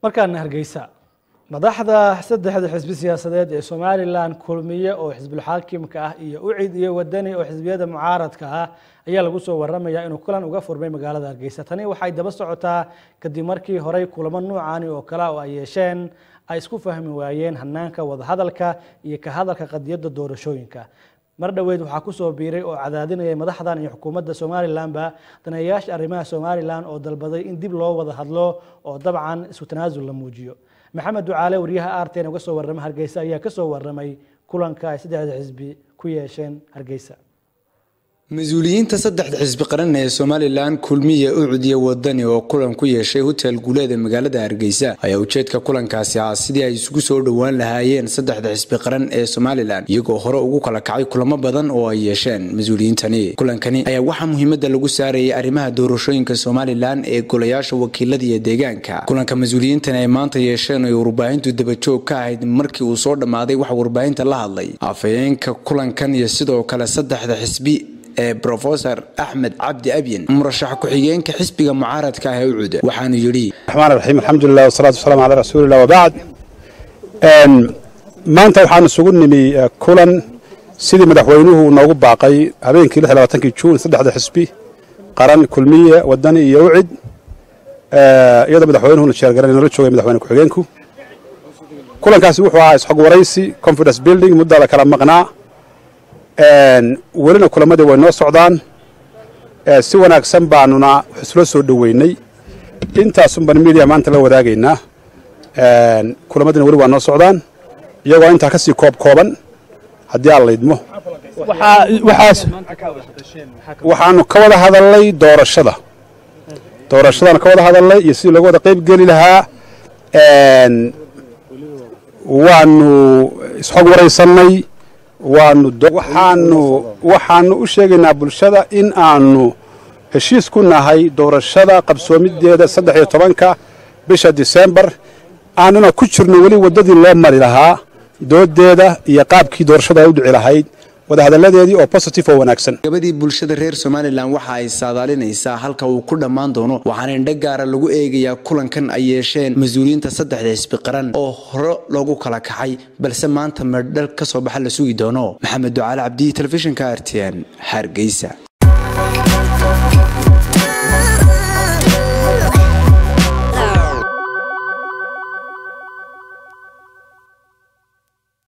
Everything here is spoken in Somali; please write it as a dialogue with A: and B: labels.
A: markaana hargeysa madaxda saddexda xisbi siyaasadeed ee somalilan kulmiye oo xisbulxaakimka ah iyo ucid iyo wadani oo xisbiyada mucaaradka ah ayaa lagu soo waramaya inuu kulan uga furmay magaalada hargeysa tani waxay daba socotaa kadib markii horey kulamo nuucani oo kale oo ay yeesheen ay isku fahmi waayeen hanaanka wadahadalka iyo ka hadalka qadiyadda doorashooyinka mar dhoweyd waxaa kusoo biiray oo cadaadinayay madaxdan iyo xukuumadda somalilanba daneeyayaasha arrimaha somalilan oo dalbaday in dib loo wada hadlo oo dabcan isu tanaasul la muujiyo maxamed ducaale wariyaha arten uga soo warrama hargeysa ayaa kasoo waramay kulanka ay saddexda xisbi ku yeesheen hargeysa
B: mas-uuliyiinta saddexda xisbi qaran ee somalilan kulmiya ucud iyo wadani oo kulan ku yeeshay hotel guuleeda magaalada hargeysa ayaa ujeedka kulankaasi ah sidii ay isugu soo dhowaan lahaayeen saddexda xisbi qaran ee somalilan iyagoo hore ugu kala kacay kulamo badan oo ay yeesheen mas-uuliyiintani kulankani ayaa waxaa muhiimada lagu saarayay arrimaha doorashooyinka somalilan ee golayaasha wakiilada iyo deegaanka kulanka mas-uuliyiintan ay maanta yeesheen ay warbaahintu dabajoog ka ahayd markii uu soo dhammaaday waxa warbaahinta la hadlay afhayeenka kulankan iyo sidoo kale saddexda xisbi ee rofesor axmed cabdi abyin murashax ku-xigeenka xisbiga mucaaradka ah ee ucuda waxaanu yidhi
C: raxmaan raxiim alxamdulilah wasalaatu wasalaam calaa rasuulillah wabacd maanta waxaan isugu nimi kulan sidii madaxweynuhu noogu baaqay habeenkii lix labaatankii juun saddexda xisbi qaran kulmiye wadani iyo ucid iyadoo madaxweynuhuna jeergaran noola joogay madaxweyne ku-xigeenku kulankaasi wuxuu ahaa isxog waraysi confidence building muddaa la kala maqnaa welina kulamadii way noo socdaan si wanaagsan baanuna isla soo dhoweynay intaasun baan media maanta la wadaagaynaa kulamadina weli waa noo socdaan iyagoo intaa ka sii koob kooban haddii aan laydmo waxaanu ka wada hadalnay doorashada doorashadaanu ka wada hadalnay iyo sidii looga wada qayb geli lahaa waanu isxog waraysannay waanu waxaanu waxaanu u sheegaynaa bulshada in aanu heshiis ku nahay doorashada qabsoomideeda saddex iyo tobanka bisha disembar aanuna ku jirno weli waddadii loo mari lahaa doodeeda iyo qaabkii doorashada ay u dhici lahayd wadahadalladeedii oo positive oo wanaagsan
B: gabadii bulshada reer somalilan waxa ay saadaalinaysaa halka uu ku dhammaan doono waxaana indho gaara lagu eegayaa kulankan ay yeesheen mas-uuliyiinta saddexda xisbi qaran oo hore loogu kala kacay balse maanta meerdhal ka soo baxa la sugi doono maxamed ducaale cabdiyi telefishinka r t n hargeysa